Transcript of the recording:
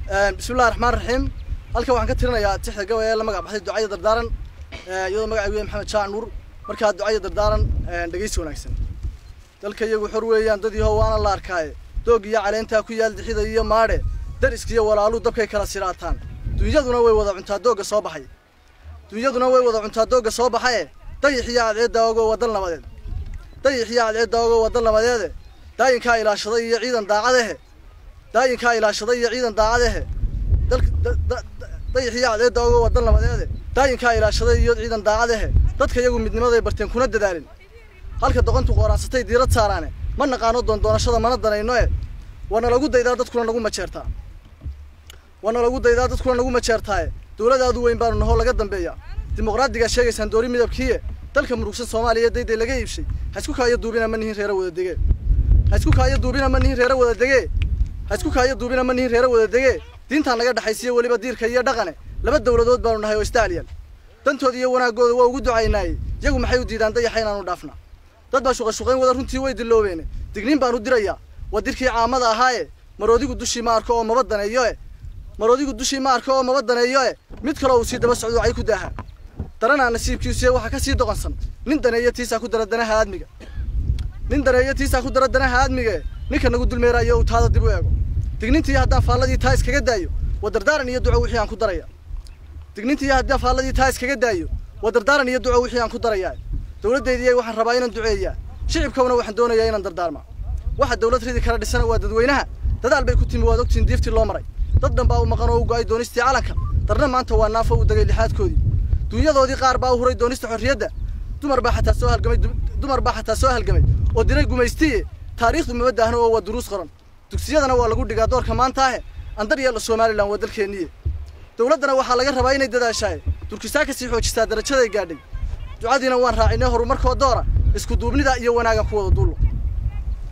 bismillahi raxmaan raxiim halkan waxaan ka tirinayaa tixda gabay ee la magac baxday ducaya dardaaran iyadoo magacaygu yahay maxamed jaac nuur markaa ducaya dardaaran dhegeysi wanaagsan dalka iyagu xor weeyaan dad yahow waana la arkaaye doog iyo caleentaa ku yaal dixida iyo maadhe dariskiiyo walaaluu dabkay kala siraataan dunyaduna way wada cuntaa doogga soo baxay dunyaduna way wada cuntaa doogga soo baxaye dayixiyo cadceedda ogoo wadal nabadeed dayixiyo cadceedda ogoo wadal nabadeede daayinkaa ilaashaday iyo ciidan daacadehe daayinkaa ilaashaday iyo ciidan daacadehe dayixiyo cadceedda ogoo wadal nabadeede daayinkaa ilaashaday iyo ciidan daacadehe dadka iyagu midnimaday barteen kuna dadaalin halka doqontu qooraansatay diirad saaraane ma naqaano doondoonashada mana danayno e waana lagu daydaa dadkuna nagu majeertaa waana lagu daydaa dadkuna nagu majeertaaye dowladaadu weyn baanu nahoo laga dambeeya dimuqraadigaa sheegaysaan doori midabkiiye dalka murugsan soomaaliya dayday laga iibshay ha isku kaayo duubina ma nihin reera wada degee ha isku kaayo duubina ma nihin reera wada degee ha isku kaayo duubina ma nihin reera wada degee diintaan naga dhexaysiyo weliba diirka iyo dhaqane laba dowladood baanu nahay oo istaaliyal dantooda iyo wanaaggooda waa ugu ducaynaayey iyagu maxay u diidaan dayaxa inaanu dhaafna dad baa shuqashuqayn wada runtii way diloobeene digniin baan u dirayaa waa dirkii caamada ahaaye maroodigu dushii ma arko oo maba daneeyo e maroodigu dushii ma arko oo maba daneeyo e mid kaloo uu sii daba socdo cay ku daaha daranaa nasiibkiisuye waxaa ka sii doqonsan nin daneeyo tiisaa ku dara danaha aadmiga nin daneeyo tiisaa ku dara danaha aadmiga e ninka nagu dulmeeraayo uu taada dib u eego dignintii haddaan faalladii taa iskaga daayo waa dardaaran iyo duco wixii aan ku daraya dignintii haddaan faalladii taa iskaga daayo waa dardaaran iyo duco wixii aan ku darayaa dowladdeydii waxaan rabaa inaan duceeyaa shicibkawna waxaan doonayaa inaan dardaarmaa waxa dowlad ridi kala dhisana waa dadweynaha dadaal bay ku timi waad ogtiin diiftii loo maray dad dhan baa u maqan oo u go'ay doonistii calanka darna maanta waa naafo u degay lixaadkoodii dunyadoodii qaar baa u huray doonista xorriyadda dumar baa xataa soo halgamay dumar baa xataa soo halgamay oo diray gumaystiye taariikhdu mama daahno oo waa duruus qoran dugsiyadana waa lagu dhigaa doorka maanta ahe andar yeelo somalilan waa dalkeenniye dowladdana waxaa laga rabaa inay dadaashaaye durkisaa ka sii xoojisaa darajaday gaadhay ducadiina waan raacinay horumarkoo doora isku duubnida iyo wanaagan ku wada duullo